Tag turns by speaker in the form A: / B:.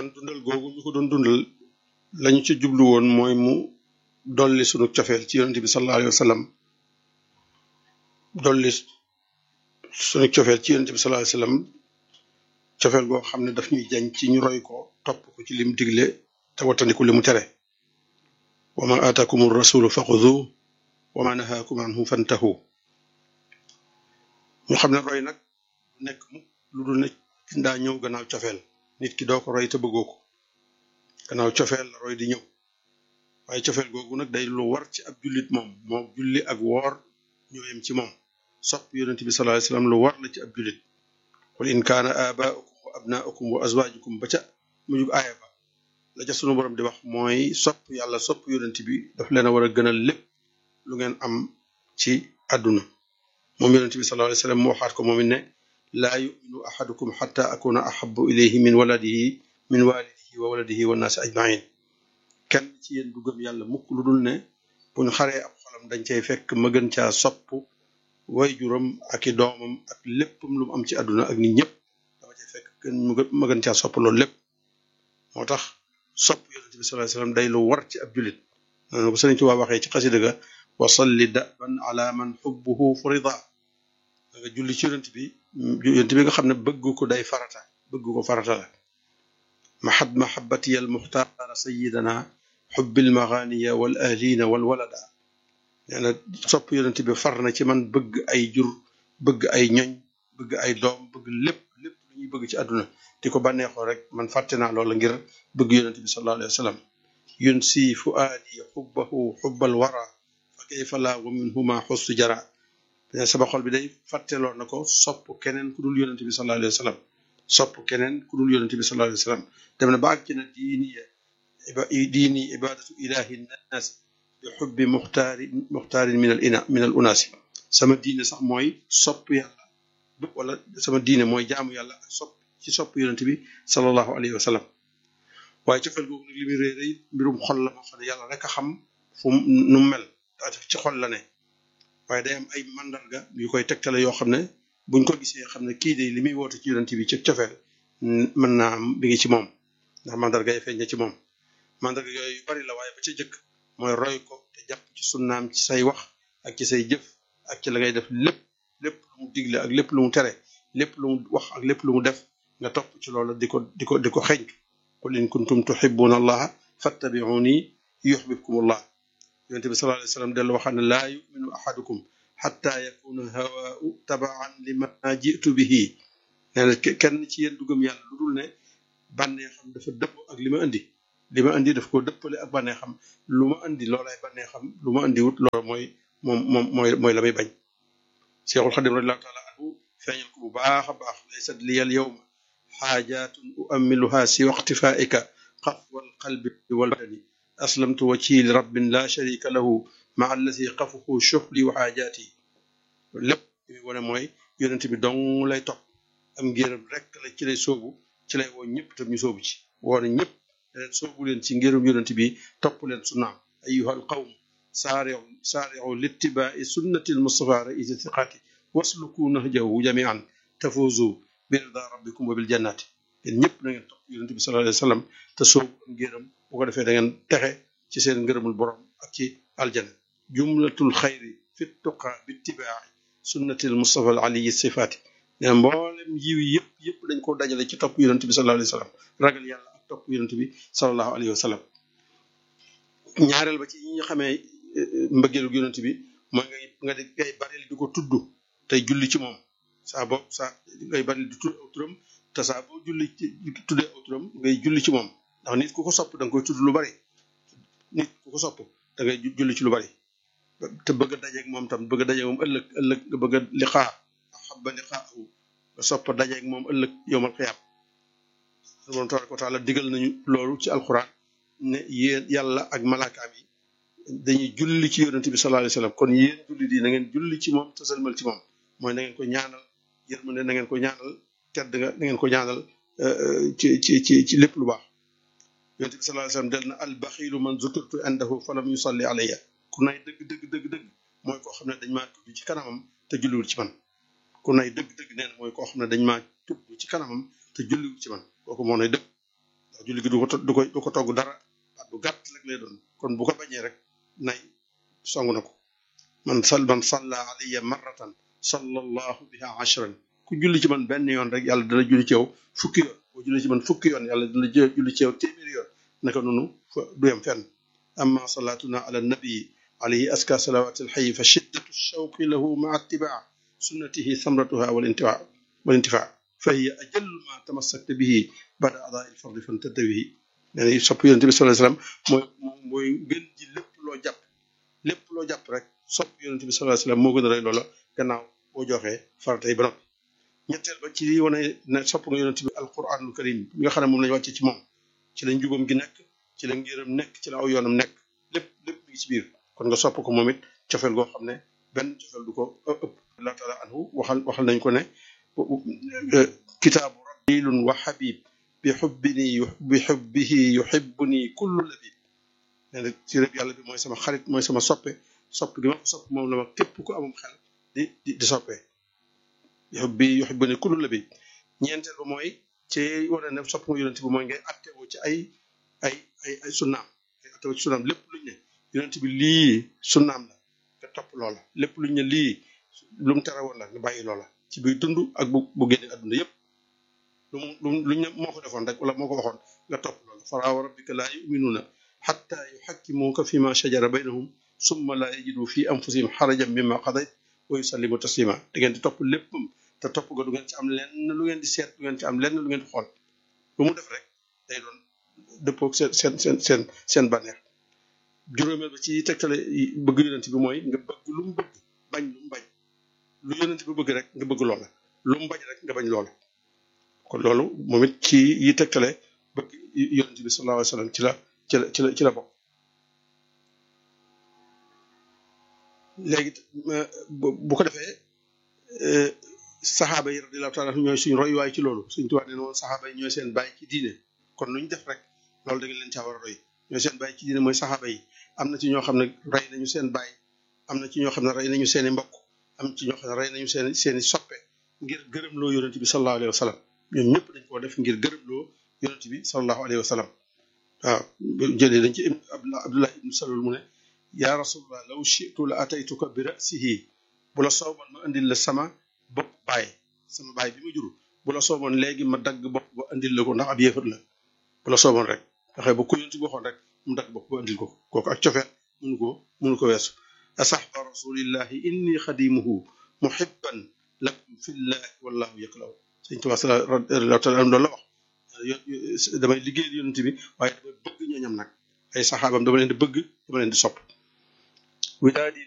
A: kon dundal googu ñu ko doon dundal lañu ci jublu woon mooy mu dolli sunu cofeel ci yonente bi sallallahu alayhi wa sallam dolli sunu cofeel ci yonente bi sallallahu alayhi wa sallam cofeel goo xam ne daf ñuy jañ ci ñu roy ko topp ko ci lim digle te wattandiku li mu tere wa ma aataakum rasulu faxudu wa ma nahaakum anhu fantahu ñu xam ne roy nag nekk mu lu dul ne ndaa ñëw gannaaw cofeel nit ki doo ko roy te bëggoo ko gannaaw cofeel la roy di ñëw waaye cofeel googu nag day lu war ci ab jullit moom moo julli ak woor ñoo yem ci moom sopp yonent bi sallallahu alayhi wasallam lu war la ci ab jullit qul in kaana abaaukum wa abnaukum wa azwajukum ba ca mujug aaya ba la ca sunu borom di wax mooy sopp yàlla sopp yonent bi daf leen a war a gënal lépp lu ngeen am ci àdduna moom yonent bi sallallahu alayhi wasallam mu waxaat ko moom it ne laa yuminu ahadukum xata akuna ahabu ilayhi min waladihi min walidihi wa waladihi wa naasi ajmain kenn ci yéen du gëm yàlla mukk lu dul ne buñ xaree ab xolam dañ cay fekk ma gën caa sopp way juram ak i doomam ak léppam lu mu am ci àdduna ak nit ñëpp dama cay fekk gën ma gën caa sopp loolu lépp moo tax sopp yonente bi sallallahu alayhi wasallam day lu war ci ab julit noonu ko sëriñ Tuubaa waxee ci xasida ga wa salli daban ala man xubbuhu furida da nga julli ci yonent bi yonent bi nga xam ne bëgg ko day farata bëgg ko farata la mahad mahabatiya al muxtaara sayidana xubbil maganiya wal ahlina wal walada nee na sopp yonent bi far na ci man bëgg ay jur bëgg ay ñoñ bëgg ay doom bëgg lépp lépp lu ñuy bëgg ci àdduna di ko bànneexoo rek man fàtte naa loola ngir bëgg yonent bi sallallahu alayhi wa sallam yun si fuaadi xubbahu xubbal wara fa kayfa laa wa minhuma xustu jara sama xol bi day fàtteloo na ko sopp keneen ku dul yonent bi sallallahu alayhi wa sallam sopp keneen ku dul yonent bi sallallahu alayhi wa sallam dem na ba ak ci na diini diini ibadatu ilahi nnaas bi xubbi muxtaari muxtaarin min al ina min al unaasi sama diine sax mooy sopp yàlla wala sama diine mooy jaamu yàlla ak sopp ci sopp yonent bi sallallahu alayhi wa sallam waaye cofeel googu nag li muy réy réy mbirum xol la moo xam ne yàlla rek a xam fu nu mel ci xol la ne waaye day am ay mandarga yu koy tegtale yoo xam ne buñ ko gisee xam ne kii de li muy woote ci yonent bi ci cofeel mën naa am bi ngi ci moom ndax mandarga yi feeñ na ci moom mandarga yooyu yu bari la waaye ba ca jëkk mooy roy ko te jàpp ci sunnaam ci say wax ak ci say jëf ak ci la ngay def lépp lépp lu mu digle ak lépp lu mu tere lépp lu mu wax ak lépp lu mu def nga topp ci loolu di ko di ko di ko xeñtu qul in kuntum tuhibbuna allaha fattabi'uni yuhibbukum allah yonente bi sallallahu alayhi wasallam dellu waxaan ne laa yuminu ahadukum xatta yakuna hawaau tabaan lima jitu bihi nee na kenn ci yéen du gëm yàlla lu dul ne bànneexam dafa dëpp ak li ma indi li ma indi daf ko dëppale ak bànneexam lu ma indi loolay bànneexam lu ma indi wut loolu mooy moom moom mooy mooy la may bañ Seexul Xadim radiallahu taala anhu feeñal ko bu baax a baax laysat liyal yawma xaajaatun uammiluha si waqtifaika xafwal qalbi wal badani aslamtu wajhi li rabbin la sharika lahu ma allati xafuhu shuhli wa xaajaati lépp li muy wane mooy yonent bi dong lay topp am ngéram rek la ci lay soobu ci lay woo ñëpp tam ñu soobu ci woone ñëpp leen soobu leen ci ngérum yonent bi topp leen sunnaam ayuha alqawm saariu saariu littibaai sunnati almustafa raisi thiqaati wasluku nahjahu jamian tafuzu bi rida rabbikum wa bil jannati yéen ñëpp na ngeen topp yonent bi sallallahu alayhi wa sallam te soobu am ngéram bu ko defee da ngeen texe ci seen ngërëmul borom ak ci aljana jumlatul xayri fi tuqa bittibaai sunnati almustafa al aliyi sifaati ne mboolem yiw yëpp yëpp dañ ko dajale ci topp yonent bi sallallahu alayhi wa sallam ragal yàlla ak topp yonent bi sallallahu alayhi wa sallam ñaareel ba ci ñi nga xamee mbëggeelu yonent bi mooy ngay nga di ngay baril di ko tudd tey julli ci moom saa boobu saa ngay baril di tudd aw turam te saa boo julli ci tuddee aw turam ngay julli ci moom ndax nit ku ko sopp da nga koy tudd lu bari nit ku ko sopp da ngay julli ci lu bari te bëgg a dajeeg moom tam bëgg a dajeeg moom ëllëg ëllëg nga bëgg a liqaa xabba liqaahu nga sopp a dajeeg moom ëllëg yowmal xiyaam borom tabaraka wa taala digal nañu loolu ci alquran ne yéen yàlla ak malaakaam yi dañuy julli ci yonente bi sallallahu alayhi wasallam kon yéen julli di na ngeen julli ci moom te sëlmal ci moom mooy na ngeen ko ñaanal yërmande na ngeen ko ñaanal tedd nga na ngeen ko ñaanal ci ci ci ci lépp lu baax yonente bi sallallahu alayhi wasallam del na al baxilu man zukurtu indahu falam yusalli alayya ku nay dëgg dëgg dëgg dëgg mooy koo xam ne dañ maa tudd ci kanamam te julliwul ci man ku nay dëgg dëgg nee na mooy koo xam ne dañ maa tudd ci kanamam te julliwul ci man kooku moo nay dëgg julli gi du ko du ko du ko togg dara baat bu gàtt rek lay doon kon bu ko bañee rek nay song na ko man sal man salla alayya marratan sallallahu biha ashran ku julli ci man benn yoon rek yàlla dana julli ci yow fukki yoon boo julli ci man fukki yoon yàlla dana julli ci yow téeméeri yoon naka noonu fa du yem fenn amma salatuna ala nabii alayhi aska salawat alxayi fa shiddatu shawqi lahu maa ittibaa sunnatihi samratuha wal intifaa wal intifaa fa hiya ajallu ma tamassakta bihi bada adaa il fardi fantadda bihi nee na sopp yonente bi sallallahu alayhi wasallam mooy mooy gën ji lépp loo jàpp lépp loo jàpp rek sopp yonente bi sallallahu alayhi wasallam moo gën a rey loola gannaaw boo joxee faratay ba noppi ñetteel ba ci wane ne sopp nga yonente bi alquranul karim mi nga xam ne moom lañu wàcce ci moom ci la njubam gi nekk ci la ngiram nekk ci la aw yoonam nekk lépp lépp mi ngi ci biir kon nga sopp ko moom it cofeel goo xam ne benn cofeel du ko ëpp allah taala anhu waxal waxal nañ ko ne kitaabu rabilun wa habib bi xubbini bi xubbihi yuhibbuni kullu labib nee na ci rëb yàlla bi mooy sama xarit mooy sama soppe sopp gi ma ko sopp moom la ma képp ku amum xel di di di soppee yuhibbi yuhibbuni kullu labib ñeenteel ba mooy ci wane ne sopp nga yonent bi mooy ngay attewoo ci ay ay ay ay sunnaam ngay attewoo ci sunnaam lépp luñ ne yonent bi lii sunnaam la nga topp loola lépp luñ ne lii lu mu tere woon la nga bàyyi loola ci biir dund ak bu bu génne adduna yépp lu mu lu luñ ne moo ko defoon rek wala moo ko waxoon nga topp loola fala wa rabbika laa yuminuuna xatta yuxakkimuuka fi ma shajara baynahum summa laa yajidu fi anfusihim xarajan mimma qadayt wa yusallimu taslima da ngeen di topp léppam te topp ga du ngeen ci am lenn lu ngeen di seet du ngeen ci am lenn lu ngeen di xool lu mu def rek day doon dëppoo seen seen seen seen seen bànneex juróomeel ba ci tegtale bëgg yonent bi mooy nga bëgg lu mu bëgg bañ lu mu bañ lu yonent bi bëgg rek nga bëgg loola lu mu bañ rek nga bañ loola kon loolu moom it ci yi tegtale bëgg yonent bi sallallahu alayhi wa sallam ci la ci la ci la ci la bokk léegi bu ko defee saxaaba yi radiyallahu taala ñooy suñu royuwaay ci loolu suñ tubaab nee na woon saxaaba yi ñooy seen bàyyi ci diine kon lu ñu def rek loolu da nga leen caa war a roy ñooy seen bàyyi ci diine mooy saxaaba yi am na ci ñoo xam ne rey nañu seen bàyyi am na ci ñoo xam ne rey nañu seen i mbokk am ci ñoo xam ne rey nañu seen seen i soppe ngir gërëmloo yonent bi sallallahu alayhi wa sallam ñoom ñëpp dañ koo def ngir gërëmloo yonent bi sallallahu alayhi wa sallam waaw jëlee dañ ci abdullah ibnu salul mu ne yaa rasulullah law shi'tu la ataytuka bi ra'sihi bu la sooboon ma indil la sama bopp baay sama baay bi ma juru bu la sooboon léegi ma dagg bopp ba indil la ko ndax ab yéefat la bu la sooboon rek waxe ba ku yonent bi waxoon rek mu dagg bopp ba indil ko kooku ak cofeet mënu ko mënu ko weesu asaxba rasulillahi inni xadimuhu muhibban lakum fillahi wallahu yaklaw sëñ Tuubaa radiyallahu taala anhu loolu la wax damay liggéeyal yonent bi waaye damay bëgg ñooñam nag ay saxaabam dama leen di bëgg dama leen di sopp widaadi